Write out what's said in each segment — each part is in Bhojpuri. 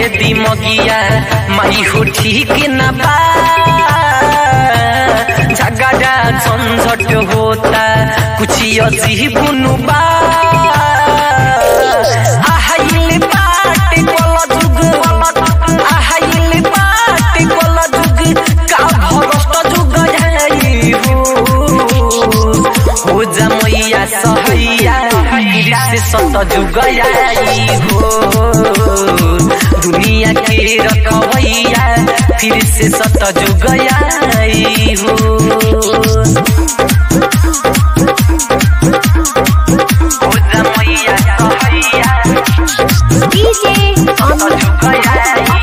दिमगिया माई हो ठीक न बा झगड़ा झंझट होता कुछ अजीब बा आहाइल बाटे कोला जुग आहाइल बाटे कोला जुग का भरस्त जुग जाई हो हो जा मैया सहैया गिर से सत जुग आई हो दुनिया के रखवैया फिर से सत जुग आई हो हो जा मैया सहैया DJ Amit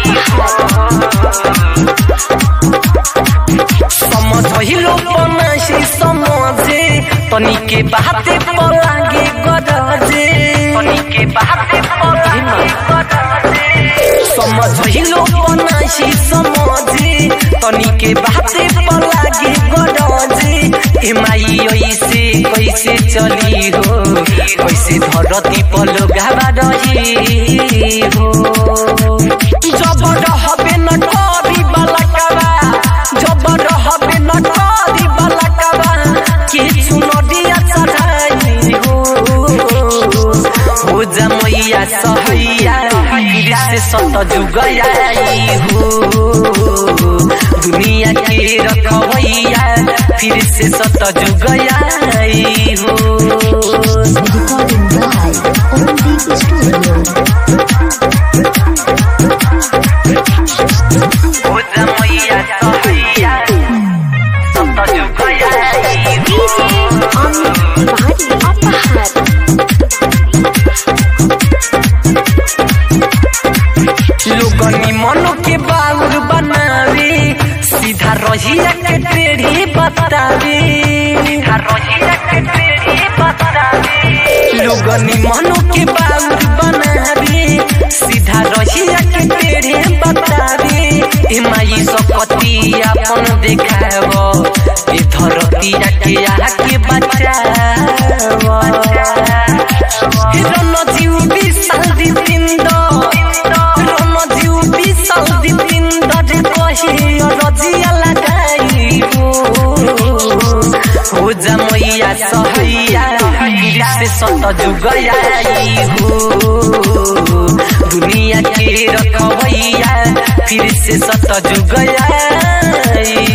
समझिलो पनासी समझे तनिके बाते पलागे गरजे तनिके बाते पलागे गरजे समझिलो पनासी समझे तनिके बाते पलागे गरजे ए माई ऐसे कैसे चली हो कैसे धरती पल गावा रही हो जबर हबे न करी बालकवा जबर हबे न करी बालकवा के चुनरिया चढ़ाई हो हो जा मैया सहैया गिर से सत जुग आई हो दुनिया के रखवैया फिर से सत जुग आई हो Recording by Omdeep Studio. हो जा मैया सहैया सत जुग आई DJ Amit Bhari Apahar. लोगनी मनो के बाउर बनावे सीधा रहिया के टेढ़ी बतावे सीधा रहिया के टेढ़ी बतावे लोगनी मनो के बाउर बनावे सीधा रहिया के टेढ़ी बतावे ए माई सकती अपन देखाव ए धरतिया के आके बचाव रणजीव विशाल दिपिन्द रणजीव विशाल दिपिन्द रे कहे रजिया लगाई हो हो जा मैया सहैया गिर से सत जुग आई हो दुनिया के रखवैया फिर से सत जुग आई